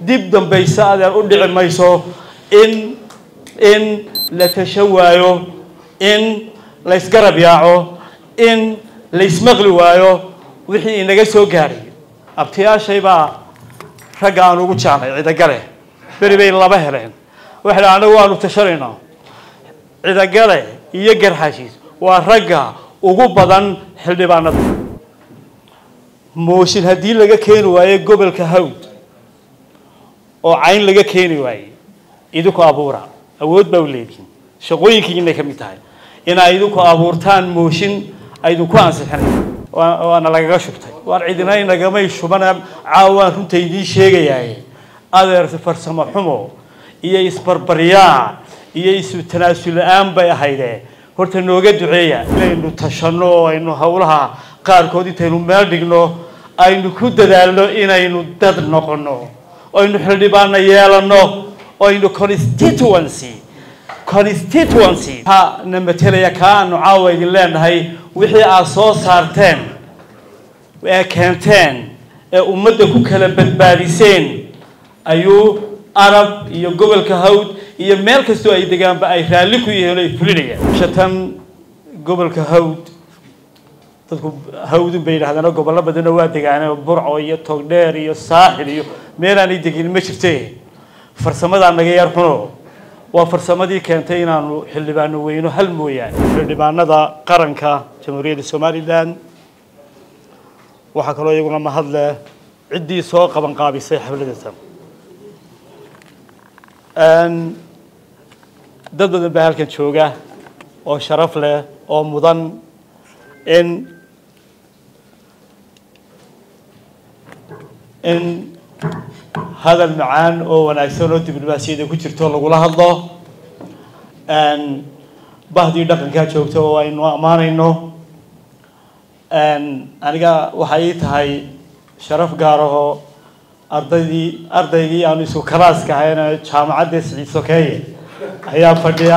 dib dambaysa adeer u dhici mayso in in la tashan waayo in la ysgarab yaaco in la ysmaqli waayo wixii inaga soo gaadhay abtiyaashay baa ragga aan ugu jeclay cidagale beri bay laba heleen waxay dhaha anagu waanu tashanaynaa cidagale iyo garxashiis waa ragga ugu badan xildhibaanada mooshin haddii laga keeni waayo gobolka hawd oo cayn laga keeni waaye idinku abuura awood baa u leedihin shaqooyinkiinay ka mid tahay inaa idinku abuurtaan mooshin aydinku ansixinay waana lagaga shubtay waan cidina inagamay shubana caawaan runta idiin sheegayaye adeer farsamo xumo iyo isbarbaryaac iyo isu tanaasul la-aan bay ahayde horta nooga duceeya inaynu tashanno oo aynu howlaha qaarkood intaynu meel dhigno aynu ku dadaalno inaynu dad noqono aynu xildhibaano yeelano aynu constituency constituency waxaa na matelaya kaa aanu caawa idin leenahay wixii aad soo saarteen ee keenteen ee ummadda ku kala badbaadiseen ayuu arab iyo gobolka hawd iyo meel kastoo ay degaanba ay raalli ku yihiin oo ay fulinayaan shatan gobolka hawd dadku hawdun bay yidhahdaan oo gobollo badanoo waa degaaneen burco iyo togdheer iyo saaxil iyo meelaanay degin ma jirte farsamadaa naga yar xuno waa farsamadii keentay inaanu xildhibaano weyno hal mooyaane xildhibaanada qaranka jamhuuriyadda somalilan waxaa kaloo iyaguna mahadleh ciddii soo qaban qaabisay xafladatan dad badan baa halkan jooga oo sharaf leh oo mudan in in hadal macaan oo wanaagsan oo diblomaasiyada ku jirto lagula hadlo bahdii dhaqankaa joogta oo aynu ammaanayno aniga waxay ii tahay sharaf gaarahoo ardaydii ardaygii aanu isku kalaaska ahayn jaamacadda siciid sokeeye ayaa fadhiya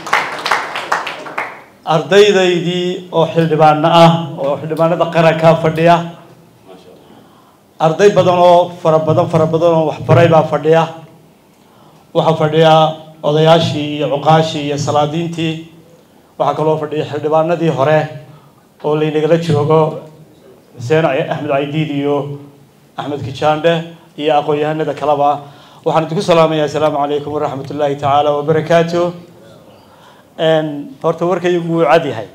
ardaydaydii oo xildhibaano ah oo xildhibaanada qarankaa fadhiya arday badan oo fara badan fara badan oo waxbaray baa fadhiya waxaa fadhiya odayaashii iyo cuqaashii iyo salaadiintii waxaa kaloo fadhiya xildhibaanadii hore oo laynagala joogo xuseen axmed caydiid iyo axmed kijaandhe iyo aqoon-yahanada kaleba waxaan idinku salaamaya assalaamu calaykum waraxmat ullaahi tacaala wabarakaatu horta warkaygu wuu cad yahay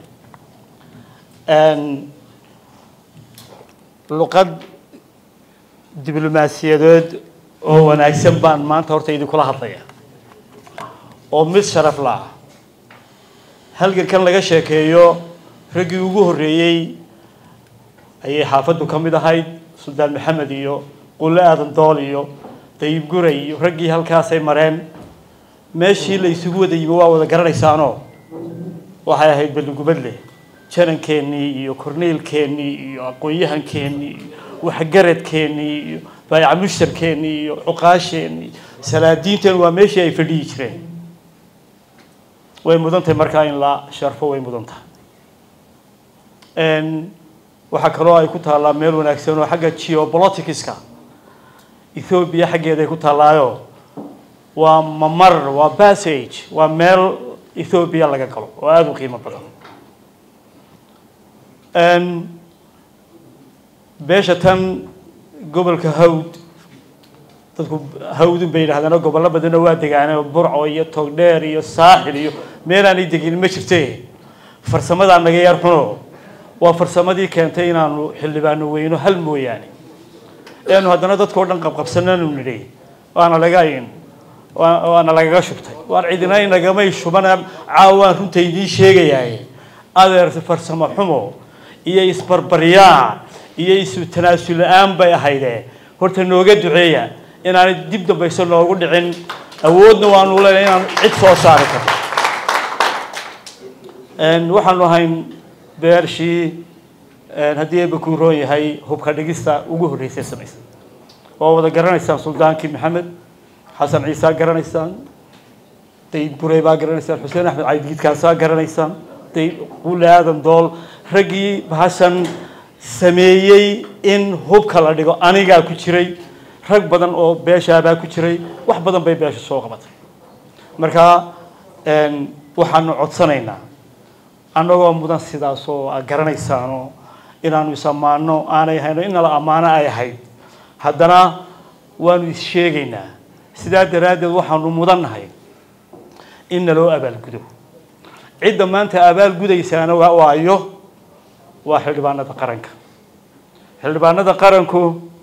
luqad diblomaasiyadeed oo wanaagsan baan maanta horta idinkula hadlaya oo mid sharaf la-ah halgankan laga sheekeeyo raggii ugu horreeyey ayay xaafaddu ka mid ahayd suldaan maxamed iyo qulle aadan dool iyo dayib guray iyo raggii halkaasay mareen meeshii la isugu wada yimi waa wada garanaysaanoo waxay ahayd balligubadle janankeenii iyo korneylkeennii iyo aqoon-yahankeenii iyo waxgaradkeennii iyo baayaca mushtarkeennii iyo cuqaasheenii salaadiinteen waa meeshii ay fadhiyi jireen way mudan tahay markaa in la sharfo way mudan tahay waxaa kaloo ay ku taallaa meel wanaagsan oo xagga geopoliticska ethoobiya xaggeeda ay ku taallaayo waa mamar waa passage waa meel ethoobiya laga galo oo aada u qiimo badan beesha tan gobolka hawd dadku hawdun bay yidhahdaan oo gobollo badanoo waa degaaneen burco iyo togdheer iyo saaxil iyo meelaanay degin ma jirte farsamadaa naga yar xuno waa farsamadii keentay inaanu xildhibaano weyno hal mooyaane eanu haddana dadkao dhan qabqabsananu nidhi waana laga waana lagaga shubtay waan cidina inagamay shubana caawaan runta idiin sheegayaye adeer farsamo xumo iyo isbarbaryaac iyo isu tanaasul la-aan bay ahayde horta nooga duceeya inaanay dib dambayso noogu dhicin awoodna waanu leenahay inaan cid soo saari karno waxaanu ahayn beershii haddii eeba kuu roon yahay hubka dhigista ugu horreysay samaysan waa wada garanaysaan suldaankii maxamed xasan ciisaa garanaysaan dayib gurey baa garanaysaan xuseen axmed caydiidkaasaa garanaysaan dayib quule aadan dool raggii bahashan sameeyey in hubka la dhigo anigaa ku jiray rag badan oo beeshaabaa ku jiray wax badan bay beesha soo qabatay marka waxaanu codsanaynaa annagoo mudan sidaas oo aad garanaysaano inaanu is ammaano aanay hayno in nala ammaano ay ahayd haddana waanu is sheegaynaa sidaa daraaddeed waxaanu mudannahay in naloo abaalgudo cidda maanta abaalgudaysaana waa waayo waa xildhibaanada qaranka xildhibaanada qaranku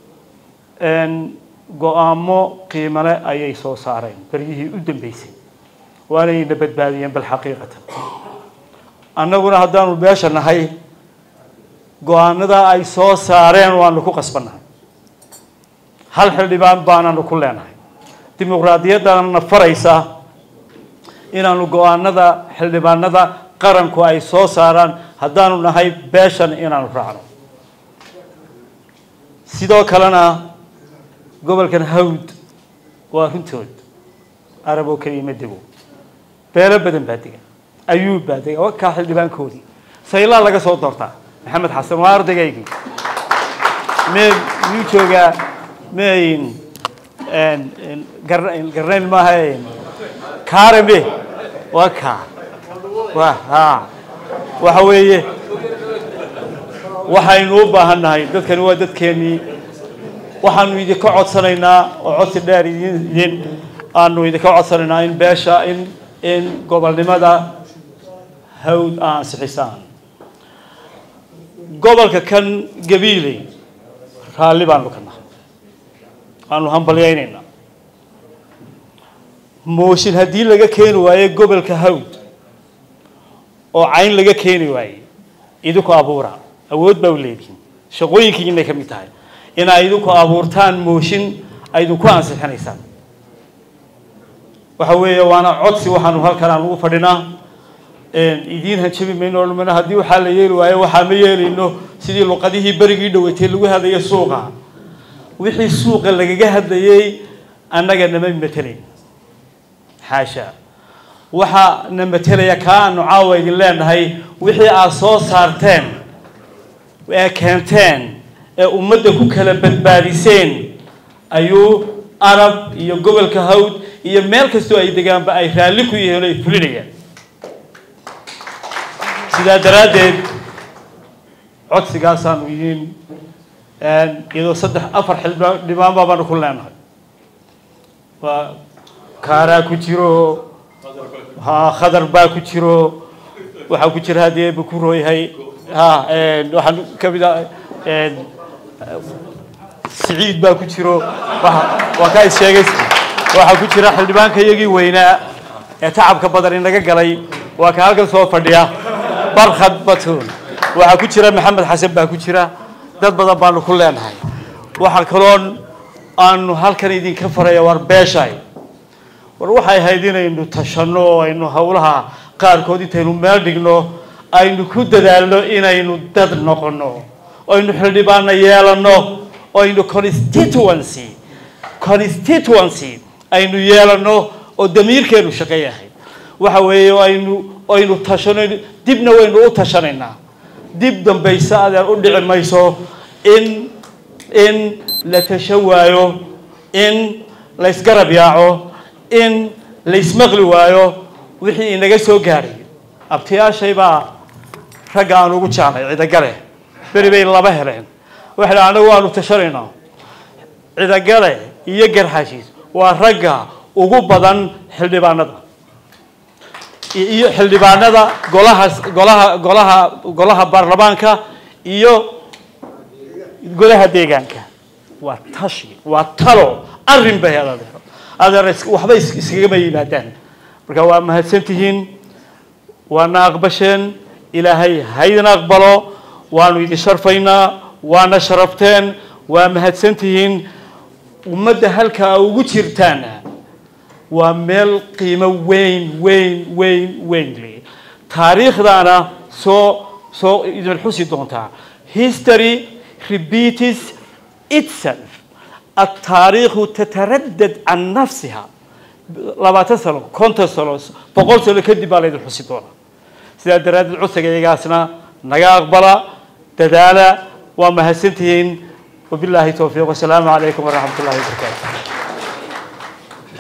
go-aamo qiimale ayay soo saareen beryihii u dambeysay waanayna badbaadiyeen bal xaqiiqatan annaguna haddaanu beesha nahay go-aanada ay soo saareen waanu ku qasbannahay hal xildhibaan baananu ku leenahay dimuqraadiyaddana faraysa inaanu go-aanada xildhibaanada qaranku ay soo saaraan haddaanu nahay beeshan inaanu raacno sidoo kalena gobolkan hawd waa runtood arab oo keliya ma dego beelo badan baa dega ayuub baa dega waa kaa xildhibaankoodii saylaa laga soo doortaa maxamed xasan waa ardaygaygi me miyuu joogaa mayn garnayn maaha kaarame waa kaa wa ha waxa weeye waxaynu u baahan nahay dadkani waa dadkeenii waxaanu idinka codsanaynaa oo codsi dheer idin idin aanu idinka codsanaynaa in beesha in in gobolnimada hawd aa ansixisaan gobolka kan gabiiley raalli baanu ka nahay waanu hambalyaynaynaa mooshin haddii laga keeni waayo gobolka hawd oo cayn laga keeni waaye idinku abuura awood baa u leedihiin shaqooyinkiinay ka mid tahay inaa idinku abuurtaan mooshin ay idinku ansixinaysaan waxa weeye waana codsi waxaanu halkan aan ugu fadhinaa idiin hanjabi mayno odhamana haddii waxaa la yeeli waayo waxaa ma yeelayno sidii luqadihii berigii dhaweytay lagu hadlaya suuqa wixii suuqa lagaga hadlayay annaga nama matelayn xaasha waxaa na matelaya kaa aanu caawa idin leenahay wixii aad soo saarteen ee keenteen ee ummadda ku kala badbaadiseen ayuu arab iyo gobolka hawd iyo meel kastoo ay degaanba ay raalli ku yihiin oo ay fulinayaan sidaa daraaddeed codsigaasaanu yihiin iyadoo saddex afar xildhibaan baabaanu ku leenahay waa kaaraa ku jiro ha khadar baa ku jiro waxaa ku jira haddii eeba ku rooyahay ha waxaan ka mid ah siciid baa ku jiro waa kaa is sheegay waxaa ku jira xildhibaanka iyagii weynaa ee tacabka badan inaga galay waa ka halkan soo fadhiya barkhad batun waxaa ku jira maxamed xasan baa ku jira dad badan baanu ku leenahay waxaa kaloon aanu halkan idinka faraya war beeshay war waxay ahayd inaynu tashanno oo aynu howlaha qaarkood intaynu meel dhigno aynu ku dadaalno inaynu dad noqono aynu xildhibaano yeelano aynu constituency constituency aynu yeelano oo damiirkeenu shaqeeyahay waxa weeye aynu aynu tashano dibna waynu u tashanaynaa dib dambayse adeer u dhici mayso in in la tashan waayo in la ysgarab yaaco in la ismaqli waayo wixii inaga soo gaadhay abtiyaashay baa ragga aan ugu jeclay cidagale beri bay laba heleen waxay dhaha anagu waanu tashanaynaa cidagale iyo garxashiis waa ragga ugu badan xildhibaanada iyo xildhibaanada golaha golaha golaha golaha baarlamaanka iyo golaha deegaanka waa tashi waa talo arrin bay adeero adeer waxba iskagama yimaadaan marka waa mahadsantihiin waana aqbasheen ilaahay haydin aqbalo waanu idin sharfaynaa waana sharafteen waa mahadsantihiin ummadda halkaa ugu jirtaana waa meel qiimo weyn weyn weyn weyn le taariikhdaana soo soo idin xusi doontaa history repeats itself التاريخ تتردد عن نفسها labaatan sano konton sano boqol sano kadib baa laydin xusi doonaa sidaa daraaddeed codsiga iyagaasna naga aqbala dadaala waa mahadsantihiin wabilaahi towfiiq wasalaamu calaykum waraxmat ullahi wabarakaatu